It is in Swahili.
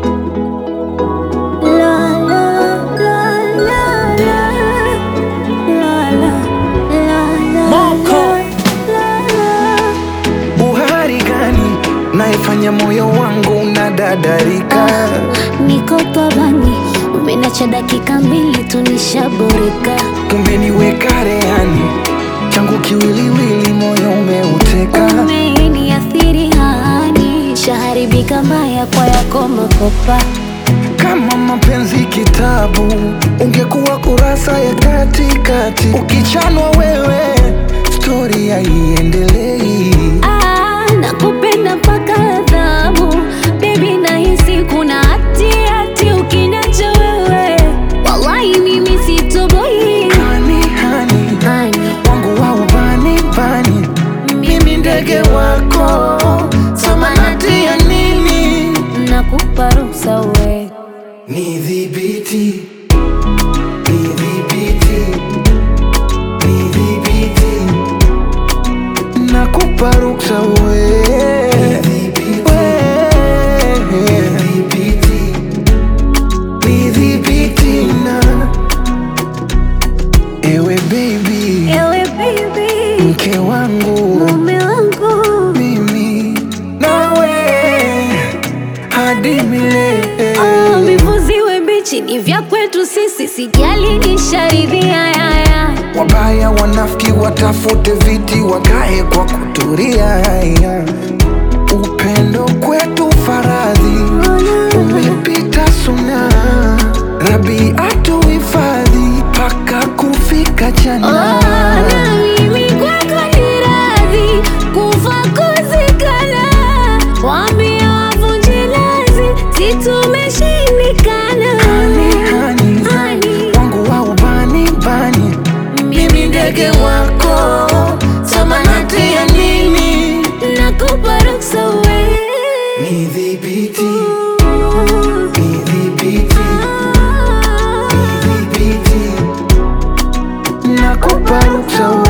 La, la, la, la, la. La, la, la, la, Moko. la, la. Uhari gani naifanya moyo wangu unadadarika? Niko pabani, umenacha dakika mbili tu nishaboreka. Umeniweka rehani, changu kiwiliwili, moyo umeuteka. Umeniathiri hani, shaharibika mbaya kwa yako makopa. Kama mapenzi kitabu, ungekuwa kurasa ya katikati. Ukichanwa wewe, stori haiendelei. Ah, nakupenda mpaka adhabu Baby nahisi kuna hati hati ukiniacha wewe Wallahi mimi sitoboi Hani hani Hani, wangu wa ubani bani, mimi ndege wako, samanati ya nini? nakupa ruhusa we Nidhibiti, nidhibiti, nidhibiti, nakupa ruksa we. We. Nidhibiti na ewe baby, Ewe baby, mke wangu mume wangu mimi nawe hadi milele. Oh, vivuziwe mbichi ni vya kwetu sisi Sijali nisharidhia yaya Wabaya wanafiki watafute viti wakae kwa kuturia. Upendo kwetu faradhi umepita suna, Rabi atuhifadhi mpaka kufika jana. na mimi kwako ni radhi kufa kuzikana, waambie wavunje lazi, si tumeshindikana. Hani, hani, Hani, wangu wa ubani bani, mimi ndege wako, samanati ya nini? nakupa ruksa we. Nidhibiti, nidhibiti, Ah. nidhibiti, nakupa ruksa